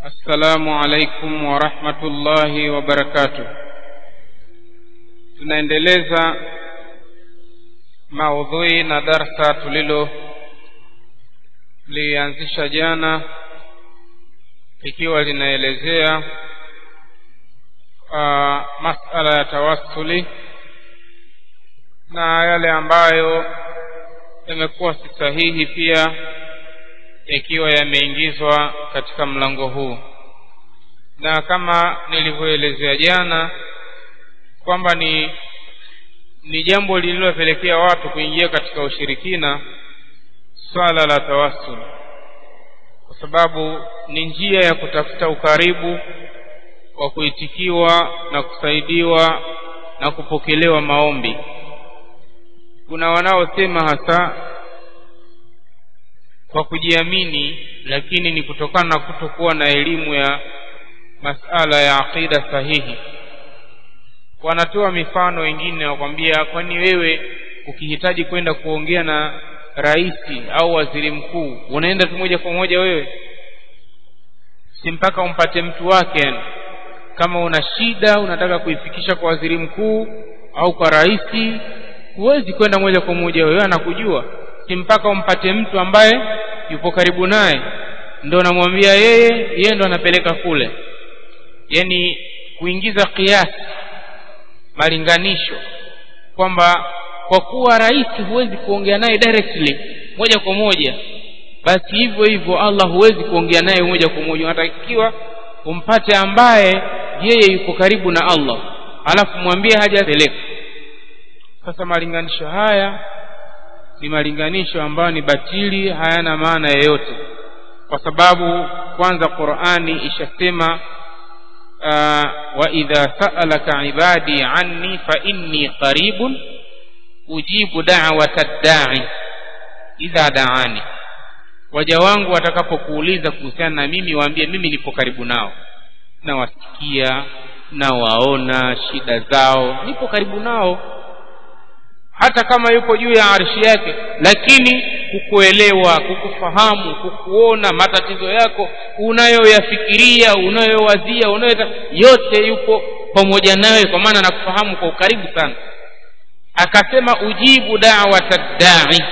السلام عليكم ورحمة الله وبركاته tunaendeleza maudhui na darsa tulilo lianzisha jana likiwa linaelezea uh, masala ya tawassuli na yale ambayo yamekuwa si sahihi pia yakiwa yameingizwa katika mlango huu na kama nilivyoelezea jana kwamba ni ni jambo lililopelekea watu kuingia katika ushirikina swala la tawassul kwa sababu ni njia ya kutafuta ukaribu wa kuitikiwa na kusaidiwa na kupokelewa maombi kuna wanaosema hasa kwa kujiamini lakini ni kutokana na kutokuwa na elimu ya masala ya aqida sahihi wanatoa mifano wengine wakwambia kwani wewe ukihitaji kwenda kuongea na rais au waziri mkuu unaenda tu moja kwa moja wewe si mpaka umpate mtu wake yani kama una shida unataka kuifikisha kwa waziri mkuu au kwa rais huwezi kwenda moja kwa moja wewe anakujua si mpaka umpate mtu ambaye yupo karibu naye ndo namwambia yeye yeye ndo anapeleka kule yani kuingiza kiasi malinganisho kwamba kwa kuwa rais huwezi kuongea naye directly moja kwa moja basi hivyo hivyo Allah huwezi kuongea naye moja kwa moja unatakiwa umpate ambaye yeye yuko karibu na Allah alafu mwambie hajapeleka sasa malinganisho haya ni malinganisho ambayo ni batili hayana maana yoyote kwa sababu kwanza Qur'ani ishasema wa idha sa'alaka ibadi anni fa inni qaribun ujibu da'wata da'i idha da'ani waja wangu watakapokuuliza kuhusiana na mimi waambie mimi nipo karibu nao nawasikia nawaona shida zao nipo karibu nao hata kama yupo juu ya arshi yake lakini kukuelewa kukufahamu kukuona matatizo yako unayoyafikiria unayowazia unayo yote yupo pamoja nawe kwa maana nakufahamu kwa ukaribu sana akasema ujibu da'wata da'i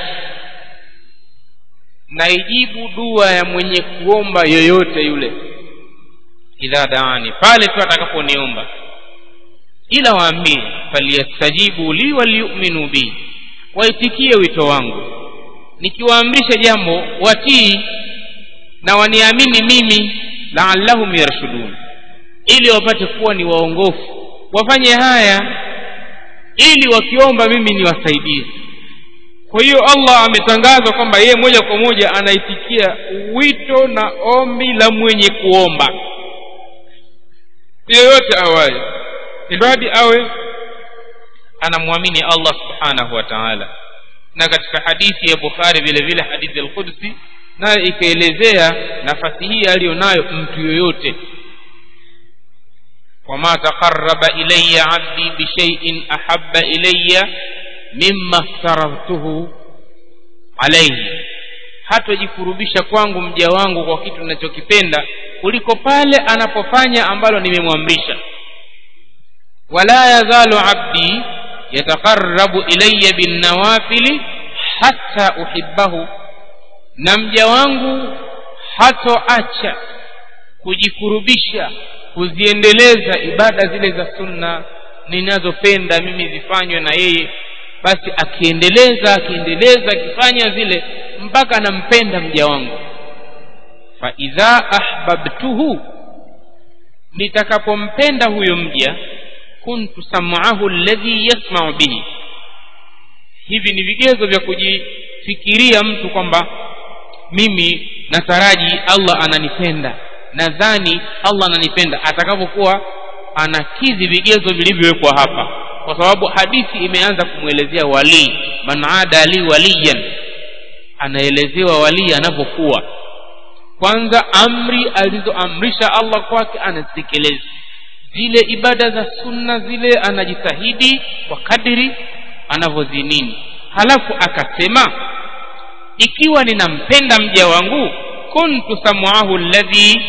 na ijibu dua ya mwenye kuomba yoyote yule idha daani pale tu atakaponiomba ila waambie falyastajibu li waliyuminu bi waitikie wito wangu nikiwaamrisha jambo watii na waniamini mimi laallahum yarshudun ili wapate kuwa ni waongofu wafanye haya ili wakiomba mimi niwasaidie kwa hiyo Allah ametangaza kwamba yeye moja kwa moja anaitikia wito na ombi la mwenye kuomba yoyote awaye ilibadi awe anamwamini Allah subhanahu wa ta'ala na katika hadithi ya Bukhari vile vile hadithi al-Qudsi nayo ikaelezea nafasi hii aliyonayo mtu yoyote wama taqarraba ilayya 'abdi bi shay'in ahabba ilayya mimma aftaratuhu alayhi hatojikurubisha kwangu mja wangu kwa kitu ninachokipenda kuliko pale anapofanya ambalo nimemwamrisha wala yazalu abdi yataqarrabu ilayya bin nawafili hatta uhibbahu na mja wangu hatoacha kujikurubisha kuziendeleza ibada zile za sunna ninazopenda mimi zifanywe na yeye basi akiendeleza akiendeleza akifanya zile mpaka nampenda mja wangu fa idha ahbabtuhu nitakapompenda huyo mja kuntu sam'ahu alladhi yasma'u bihi hivi ni vigezo vya kujifikiria mtu kwamba mimi nataraji Allah ananipenda nadhani Allah ananipenda atakapokuwa anakidhi vigezo vilivyowekwa hapa kwa sababu hadithi imeanza kumwelezea wali man ada li waliyan anaelezewa wali anavyokuwa kwanza amri alizoamrisha Allah kwake anazitekeleza zile ibada za sunna zile anajitahidi kwa kadiri anavyozinini halafu akasema ikiwa ninampenda mja wangu kuntu sam'ahu alladhi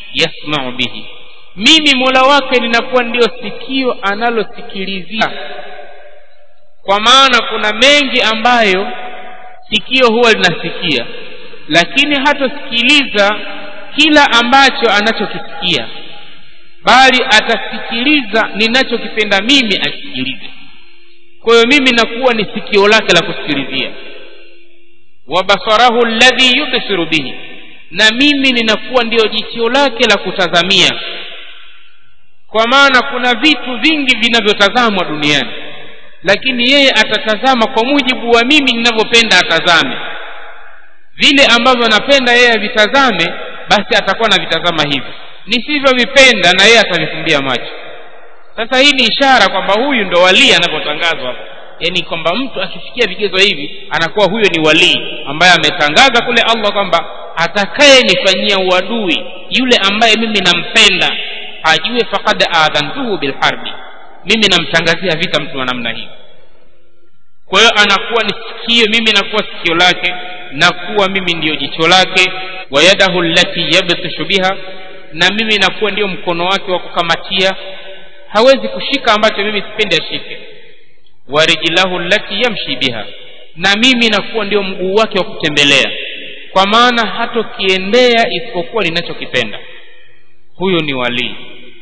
yasmau bihi mimi mola wake ninakuwa ndio sikio analosikilizia kwa maana kuna mengi ambayo sikio huwa linasikia lakini hatosikiliza kila ambacho anachokisikia bali atasikiliza ninachokipenda mimi asikilize kwa hiyo mimi nakuwa ni sikio lake la kusikilizia wa basarahu alladhi yubsiru bihi na mimi ninakuwa ndiyo jicho lake la kutazamia kwa maana kuna vitu vingi vinavyotazamwa duniani lakini yeye atatazama kwa mujibu wa mimi ninavyopenda atazame vile ambavyo anapenda yeye avitazame basi atakuwa anavitazama hivi nisivyovipenda na yeye atavifumbia macho sasa hii ni ishara kwamba huyu ndo walii anavyotangazwa yaani kwamba mtu akifikia vigezo hivi anakuwa huyo ni walii ambaye ametangaza kule allah kwamba atakayenifanyia uadui yule ambaye mimi nampenda ajue fakad adhantuhu bilharbi mimi namtangazia vita mtu wa namna hii kwa hiyo anakuwa ni sikio mimi nakuwa sikio lake nakuwa mimi ndiyo jicho lake wa yadahu allati yabtishu biha na mimi nakuwa ndiyo mkono wake wa kukamatia hawezi kushika ambacho mimi sipendi ashike wa rijlahu allati yamshi biha na mimi nakuwa ndio mguu wake wa kutembelea kwa maana hatokiendea isipokuwa ninachokipenda huyo ni walii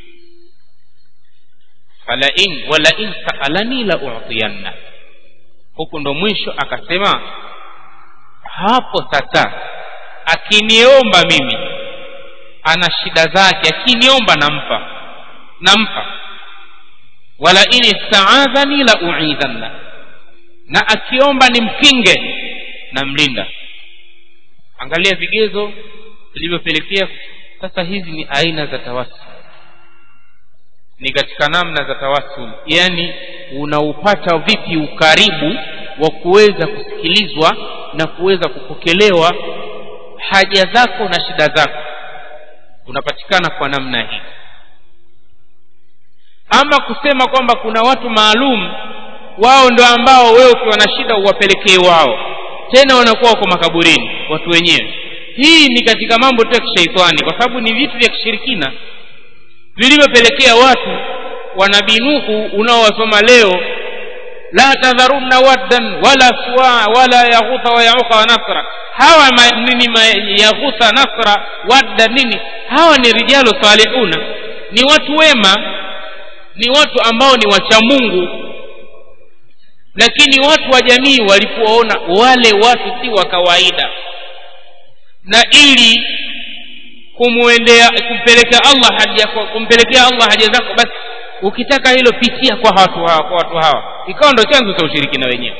falain walain saalani la utiyanna huku ndo mwisho akasema hapo sasa akiniomba mimi ana shida zake akiniomba nampa nampa wala in istaadhani la uidhanna na akiomba nimkinge namlinda angalia vigezo vilivyopelekea sasa hizi ni aina za tawasul ni katika namna za tawasul yani unaupata vipi ukaribu wa kuweza kusikilizwa na kuweza kupokelewa haja zako na shida zako unapatikana kwa namna hii ama kusema kwamba kuna watu maalum wao ndio ambao wewe ukiwa na shida uwapelekee wao tena wanakuwa wako makaburini watu wenyewe hii ni katika mambo tu ya kishaitani kwa sababu ni vitu vya kishirikina vilivyopelekea watu wanabii nuhu unaowasoma leo la tadharunna waddan wala suwa wala yaghutha wa yauqa wa nasra hawa ma, nini ma, yaghutha nasra wadda nini hawa ni rijalu salihuna ni watu wema ni watu ambao ni wacha mungu lakini watu wa jamii walipowaona wale watu si wa kawaida na ili kumwendea kumpelekea allah haja kumpelekea allah haja zako basi ukitaka hilo pitia kwa watu hawa kwa watu hawa ikawa ndo chanzo cha ushirikina wenyewe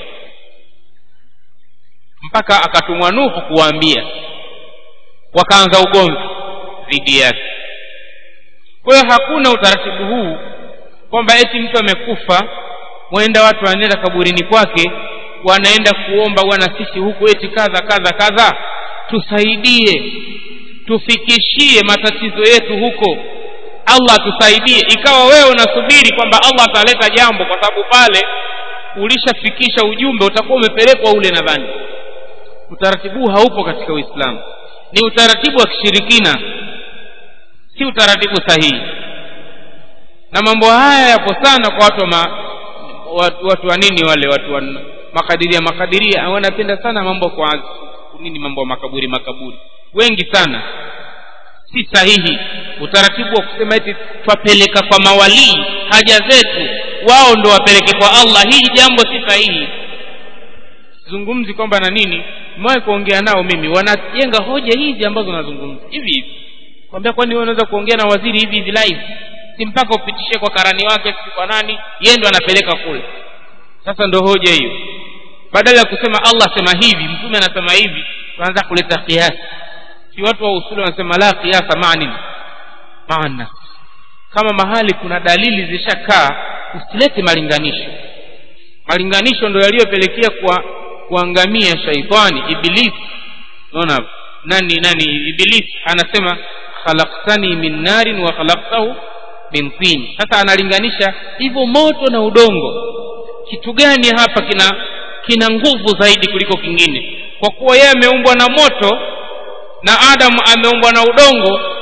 mpaka akatumwa nuhu kuwaambia wakaanza ugomvi dhidi yake kwa hiyo hakuna utaratibu huu kwamba eti mtu amekufa mwenda watu wanaenda kaburini kwake wanaenda kuomba bwana sisi huku eti kadha kadha kadha tusaidie tufikishie matatizo yetu huko allah tusaidie ikawa wewe unasubiri kwamba allah ataleta jambo kwa sababu pale ulishafikisha ujumbe utakuwa umepelekwa ule nadhani utaratibu haupo katika uislamu ni utaratibu wa kishirikina si utaratibu sahihi na mambo haya yapo sana kwa watu wa ma, watu, watu wa nini wale watu wa makadiria makadiria wanapenda sana mambo kwa nini mambo ya makaburi makaburi wengi sana si sahihi utaratibu wa kusema eti twapeleka kwa mawalii haja zetu wao ndo wapeleke kwa allah hili jambo si sahihi zungumzi kwamba na nini mwae kuongea nao mimi wanajenga hoja hizi ambazo nazungumza hivi hivi kwambia kwani wewe unaweza kuongea na waziri hivi hivi live si mpaka upitishe kwa karani wake si kwa nani yeye ndo anapeleka kule sasa ndo hoja hiyo badala ya kusema allah sema hivi mtume anasema hivi tunaanza kuleta kiasi si watu wa usuli wanasema la kiasa maa nini maana kama mahali kuna dalili zishakaa usilete malinganisho malinganisho ndo yaliyopelekea kwa kuangamia shaitani ibilisi naona nani nani ibilisi anasema khalaqtani min narin wa khalaqtahu min tin sasa analinganisha hivyo moto na udongo kitu gani hapa kina kina nguvu zaidi kuliko kingine kwa kuwa yeye ameumbwa na moto na adamu ameumbwa na udongo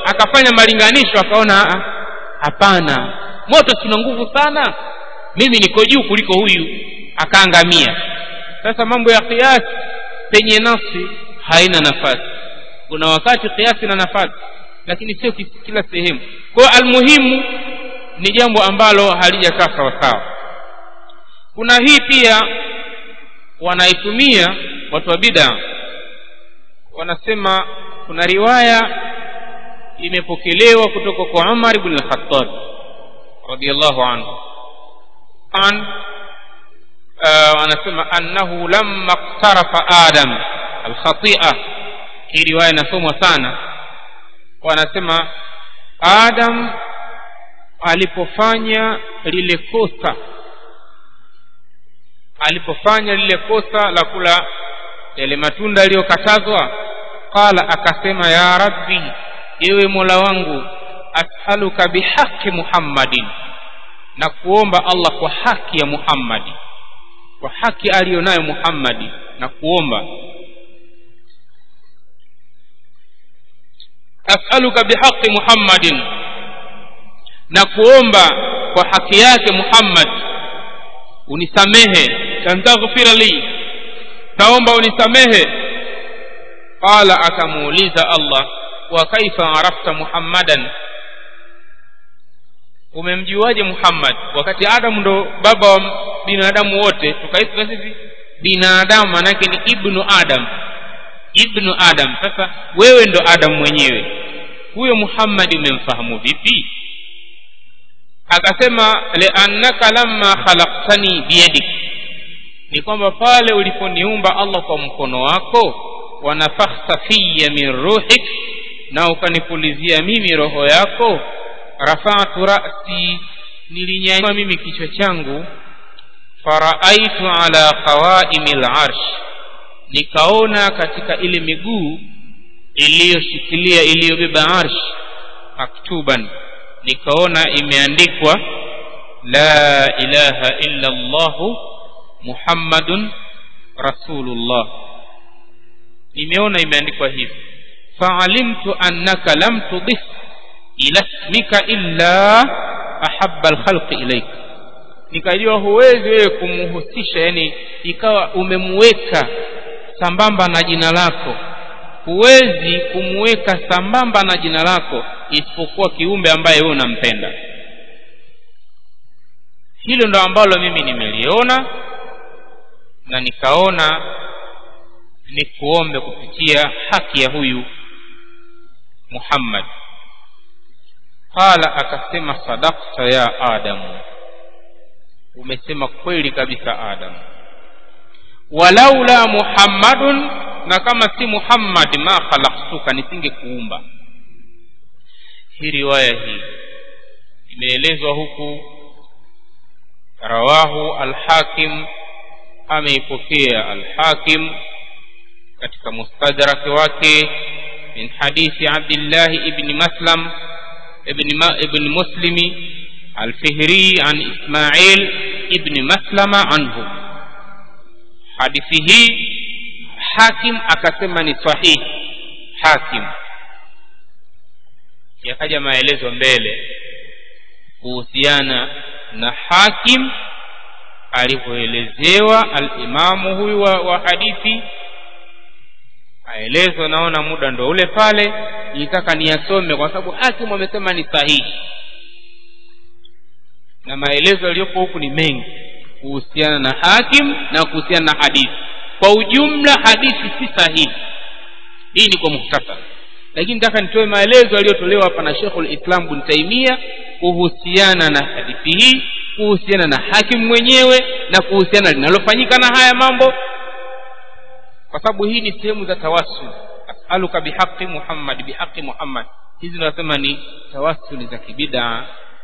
akafanya malinganisho akaona "Ah, hapana moto sina nguvu sana mimi niko juu kuliko huyu akaangamia sasa mambo ya kiasi penye nafsi haina nafasi kuna wakati kiasi na nafasi lakini sio ki- kila sehemu kwa hiyo almuhimu ni jambo ambalo halijakaa sawasawa kuna hii pia wanaitumia watu wa bid'a wanasema kuna riwaya imepokelewa kutoka kwa Umar ibn al-Khattab radiyallahu anhu an uh, anasema annahu lamma iqtarafa adam al-khati'a hii riwaya inasomwa sana wanasema adam alipofanya lile kosa alipofanya lile kosa la kula yale matunda yaliyokatazwa qala akasema ya rabbi ewe mola wangu as'aluka bihaqi muhammadin na kuomba allah kwa haki ya muhammadi kwa haki aliyonayo muhammadi na kuomba as'aluka bihaqi muhammadin na kuomba kwa haki yake muhammad unisamehe tantaghfira li taomba unisamehe qala akamuuliza allah wa kaifa arafta muhammadan umemjuaje muhammad wakati adamu ndo baba wa binadamu wote tukaitwa sisi binadamu manake ni ibnu adam ibnu adam sasa wewe ndo adam mwenyewe huyo muhammadi umemfahamu vipi akasema liannaka lamma khalaqtani biyadik ni kwamba pale uliponiumba allah kwa mkono wako wanafakhta fiya min ruhik na ukanipulizia mimi roho yako rafatu rasi nilinyanyua mimi kichwa changu faraaitu ala qawaimi larsh nikaona katika ile miguu iliyoshikilia iliyobeba arsh maktuban nikaona imeandikwa la ilaha illa llahu muhammadun rasulullah nimeona imeandikwa hivi faalimtu annaka lam tudif ila ismika illa ahabba alkhalqi ilaik nikajua huwezi wewe kumhusisha yani ikawa umemweka sambamba na jina lako huwezi kumweka sambamba na jina lako isipokuwa kiumbe ambaye wewe unampenda hilo ndo ambalo mimi nimeliona na nikaona ni kuombe kupitia haki ya huyu muhammad qala akasema sadakta ya adamu umesema kweli kabisa adamu walaula muhammadun na kama si muhammad ma khalaqtuka nisingekuumba hii riwaya hii imeelezwa huku rawahu alhakim ameipokea alhakim katika mustadrak wake min hadithi abdillah ibni maslam ibn, ma, ibn muslimi alfihri an ismail ibni maslama anhu hadithi hii hakim akasema ni sahihi hakim yakaja maelezo mbele kuhusiana na hakim alivyoelezewa alimamu huyu wa, wa hadithi aelezwa naona muda ndo ule pale nitaka niyasome kwa sababu hakimu amesema ni sahihi na maelezo yaliyopo huku ni mengi kuhusiana na hakim na kuhusiana na hadithi kwa ujumla hadithi si sahihi hii ni kwa muhtasar lakini nataka nitoe maelezo yaliyotolewa hapa na Sheikhul Islam bin Taimia kuhusiana na hadithi hii kuhusiana na hakimu mwenyewe na kuhusiana linalofanyika na haya mambo kwa sababu hii ni sehemu za tawassul asaluka bihaqi Muhammad bihaqi Muhammad hizi nasema ni tawassuli za kibida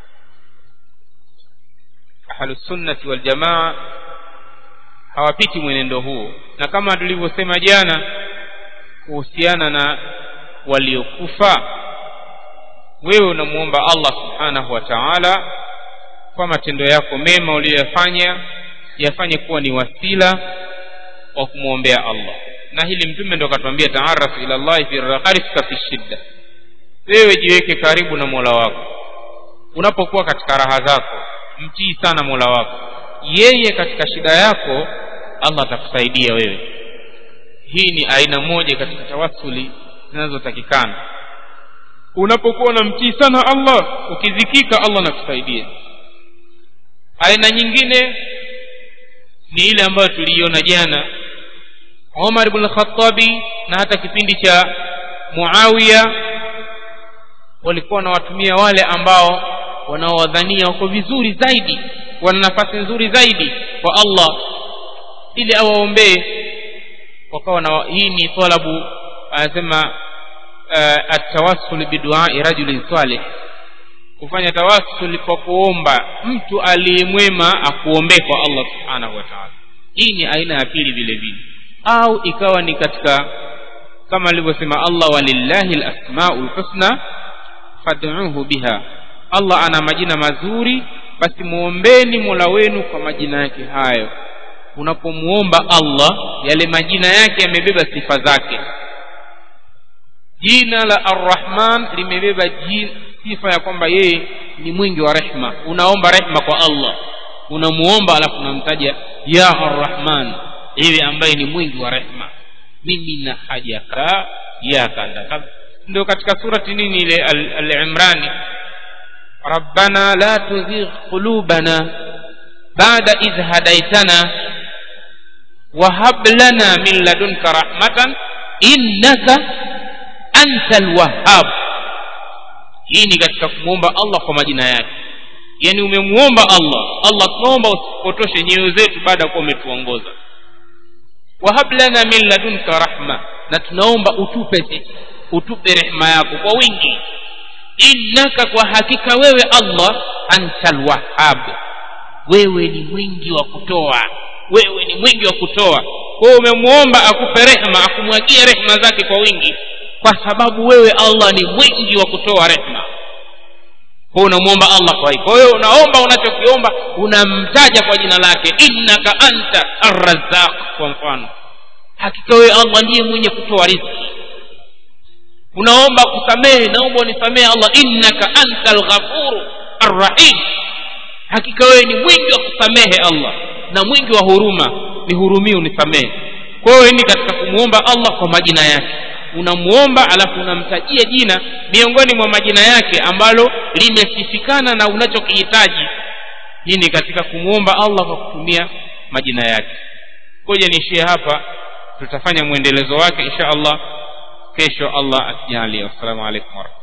ahlusunnati waljamaa hawapiti mwenendo huo na kama tulivyosema jana kuhusiana na waliokufa wewe unamuomba Allah subhanahu wa ta'ala kwa matendo yako mema uliyoyafanya yafanye kuwa ni wasila wa kumwombea Allah na hili mtume ndo akatuambia taarraf ila Allah fi rakhariska fi shidda wewe jiweke karibu na mola wako unapokuwa katika raha zako mtii sana mola wako yeye katika shida yako allah atakusaidia wewe hii ni aina moja katika tawassuli zinazotakikana unapokuwa unamtii sana allah ukizikika allah anakusaidia aina nyingine ni ile ambayo tuliiona jana umar ibn khatabi na hata kipindi cha muawiya walikuwa wanawatumia wale ambao wanaowadhania wako vizuri zaidi wana nafasi nzuri zaidi kwa allah ili awaombee wakawa na hii ni talabu anasema uh, atawassul biduai rajulin salih kufanya tawassul kwa kuomba mtu aliyemwema akuombee kwa allah subhanahu wa taala hii ni aina ya pili vile vile au ikawa ni katika kama alivyosema allah walillahi lasmau lhusna fad'uhu biha allah ana majina mazuri basi muombeni mola wenu kwa majina yake hayo unapomuomba allah yale majina yake yamebeba sifa zake jina la arrahman limebeba sifa ya kwamba yeye ni mwingi wa rehma unaomba rehma kwa allah unamuomba alafu unamtaja ya arrahman ewe ambaye ni mwingi wa rehma mimi na haja ka ya kadha ndio katika surati nini ile al-imrani rabbana la tuzigh qulubana ba'da idh hadaytana wa hab lana min ladunka rahmatan innaka antal wahhab hii ni katika kumwomba allah kwa majina yake yani umemuomba allah allah tunaomba usipotoshe nyoyo zetu baada ya kuwa umetuongoza wahab lana min ladunka rahma na tunaomba utupe sisi utupe rehema yako kwa wingi innaka kwa hakika wewe allah antal wahhab wewe ni mwingi wa kutoa wewe ni mwingi wa kutoa kwa hiyo umemwomba akupe rehema akumwagie rehema zake kwa wingi kwa sababu wewe allah ni mwingi wa kutoa rehema kwa unamwomba allah kwa hiyo kwa hiyo unaomba unachokiomba unamtaja kwa jina lake innaka anta arrazaq kwa mfano hakika wewe allah ndiye mwenye kutoa riziki unaomba kusamehe naomba unisamehe allah innaka anta alghafuru arrahim hakika wewe ni mwingi wa kusamehe allah na mwingi wa huruma nihurumie unisamehe kwa hiyo ni katika kumwomba allah kwa majina yake unamuomba alafu unamtajia jina miongoni mwa majina yake ambalo limesifikana na unachokihitaji hii ni katika kumwomba allah kwa kutumia majina yake koja niishie hapa tutafanya mwendelezo wake insha allah kesho allah akijalia wassalamu alaikum warahmatullahi